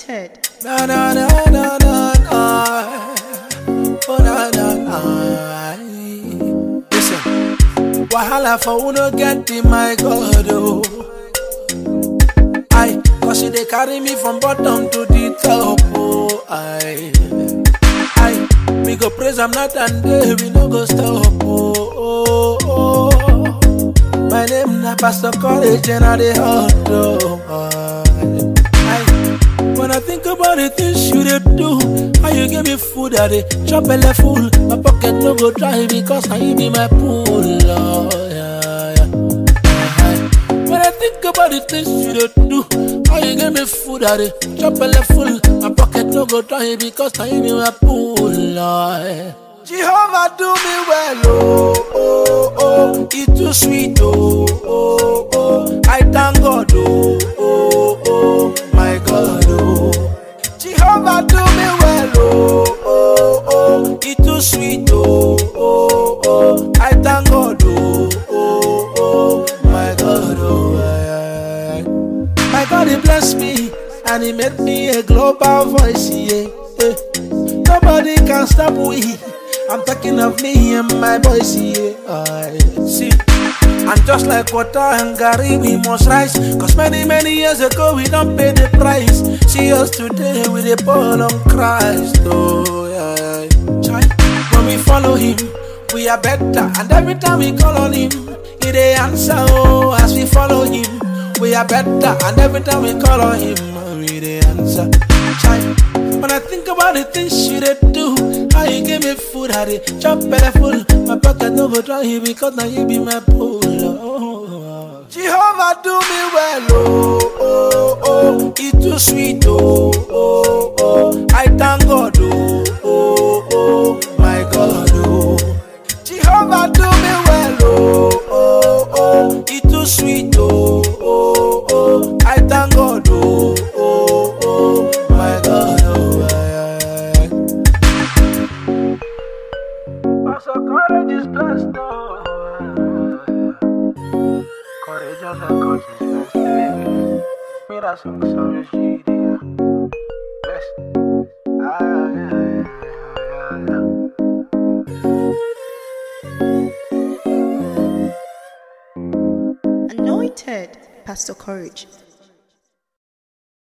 Na na na na na na. Oh na na na. Listen, wahala for who no get the my God oh. I cause she dey carry me from bottom to the top oh. I I we go praise am night and day we no go stop oh. oh, oh. My name na Pastor Courage and I dey hot oh. I, I, when I think about the things you dey do, how you give me food I dey chop belle full, my pocket no go dry because na you be my pool. Oh, yeah, yeah. Uh-huh. When I think about the things you dey do, how you give me food I dey chop belle full, my pocket no go dry because na you be my pool. Oh, yeah. Jehovah do me well, oh, oh, oh, it too sweet, oh, oh, oh, I thank God, oh, oh, oh, my God, oh. Jehovah do me well, oh, oh, oh, it too sweet, oh, oh, oh, I thank God, oh, oh, oh, my God, oh, aye, aye, aye. My God, He blessed me, and He made me a global voice, yeah, yeah. Nobody can stop we. I'm talking of me and my boys, yeah. I see. And just like water and Gary, we must rise. Cause many, many years ago, we don't pay the price. See us today with a ball on Christ. Oh, yeah. Chai. When we follow him, we are better. And every time we call on him, he dey answer. Oh, as we follow him, we are better. And every time we call on him, we dey answer. Chai. When I think about the things you dey do, how you give me food, how they chop belly full, my pocket no go dry because now you be my pool. Oh. Jehovah do me well, oh, oh, oh, it too sweet, oh, oh, oh, I thank God, oh, oh, oh, my God, oh. Jehovah do me well, oh, oh, oh, it too sweet, oh, oh, oh, I thank God, oh, oh, oh, my God, oh, aye, aye, aye. Pastor Courage is blessed, oh. Courageous and God is blessed, baby. Me that song, sorry, she, dear. Blessed. Aye, aye, aye, aye, aye. Anointed Pastor Courage.